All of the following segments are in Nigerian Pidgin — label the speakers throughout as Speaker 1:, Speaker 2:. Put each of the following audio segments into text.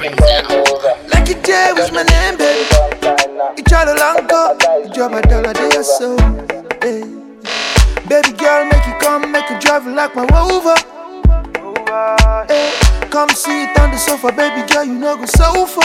Speaker 1: Lucky J was my name, baby. You try to long go, you drop a dollar day or so. Hey. Baby girl, make you come, make you drive it like my Rover. Hey. Come see it on the sofa, baby girl, you know go sofa.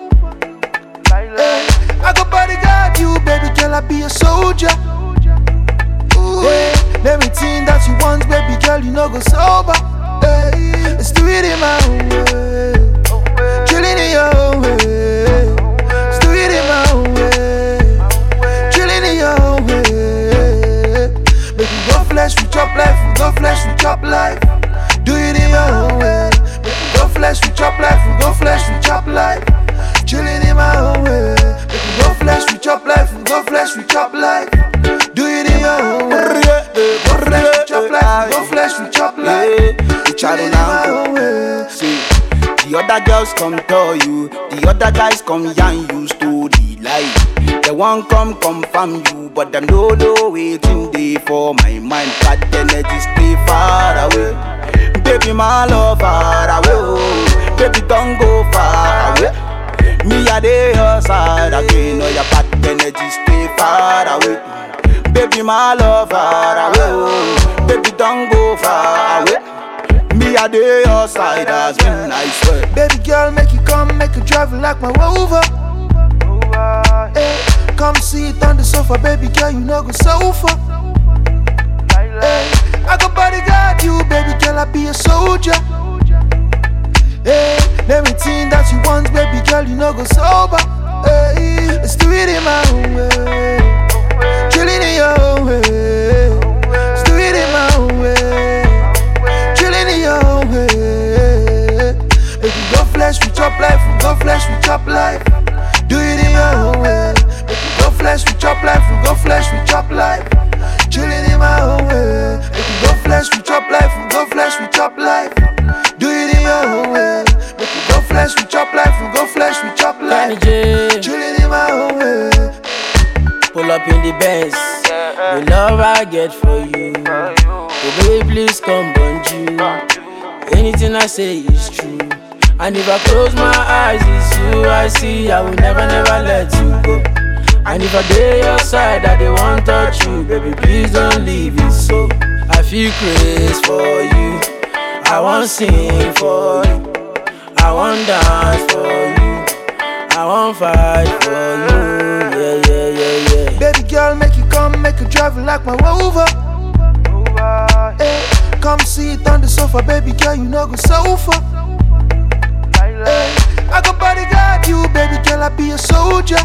Speaker 1: Hey. I go bodyguard you, baby girl, I be a soldier. Ooh, hey. Everything that you want, baby girl, you know go sober. Hey. Let's do it in my own way. Chilling in your own way. Let's do it in my own way. Chilling in your own way. Make we go flesh, we chop life. We go flesh, we chop life. Do it in your own way. Make we go flesh, we chop life. We go flesh, we chop life. Chilling in my own way. Make we go flesh, we chop life. We go flesh, we chop life. Do it in your own way. Go flesh, we chop life. Go flesh, we chop life. Chilling in my own way.
Speaker 2: See, the other girls come tell you, the other guys come yarn you story like. They won't come confirm you, but them no know waiting day for my mind. Bad energy stay far away. Baby, my love far away. Oh. Baby, don't go far away. Me a day your side again. Oh, your bad energy stay far away. Baby, my love far away. Oh. Baby, don't go far away. Me a day your side as been I swear.
Speaker 1: Baby girl, make you come, make you drive it like my Rover. Hey, come see it on the sofa, baby girl, you know go sofa. Hey, I go bodyguard you, baby girl, I be a soldier. Hey, everything that you want, baby girl, you know go sober. Hey, let's do it in my own way, chilling in your own way. Let's do it in my own way, chilling in your own way. Make we go flesh, we chop life, we go flesh, we chop life. Do it in your own way. Make we go flesh, we chop life, we go flesh, we chop life. Chilling in my own way. Make we go flesh, we chop life, we go flesh, we chop life. Do it in your own way. Make we go flesh, we chop life, we go flesh, we chop
Speaker 3: Kenny
Speaker 1: life.
Speaker 3: J,
Speaker 1: Chilling in my own way.
Speaker 3: pull up in the Benz. The love I get for you. Oh baby, please come bonjour. Anything I say is true. And if I close my eyes, it's you I see. I will never, never let you go. And if I day your side, I they want touch you, baby, please don't leave it so. I feel crazy for you. I want sing for you. I want dance for you. I want fight for you. Yeah, yeah, yeah, yeah.
Speaker 1: Baby girl, make you come, make you drive it like my Rover. Hey, come see it on the sofa, baby girl, you know go sofa. Hey, I go bodyguard you, baby girl, I be a soldier.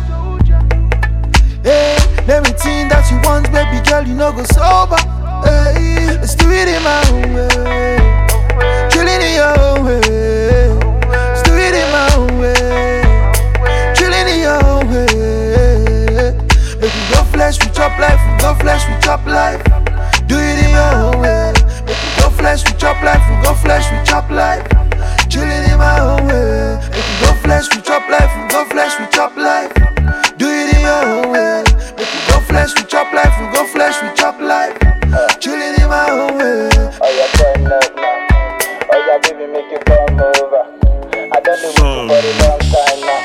Speaker 1: Hey, everything that you want, baby girl, you know go sober. Hey, let's do it in my own way, chilling in your own way. Let's do it in my own way, chilling in your own way. Make we go flesh, we chop life, we go flesh, we chop life. Do it in your own way. Make we go flesh, we chop life, we go flesh, we chop life. Chilling in my own way. Make we go flesh, we chop life, we go flesh, we chop life. Do it in your own way. Make we go flesh, we chop life, we go flesh, we chop life. Chilling in my own way.
Speaker 4: Oh, yeah, turn up now. Oh, yeah, baby, make you come over. I done the work for a long time now.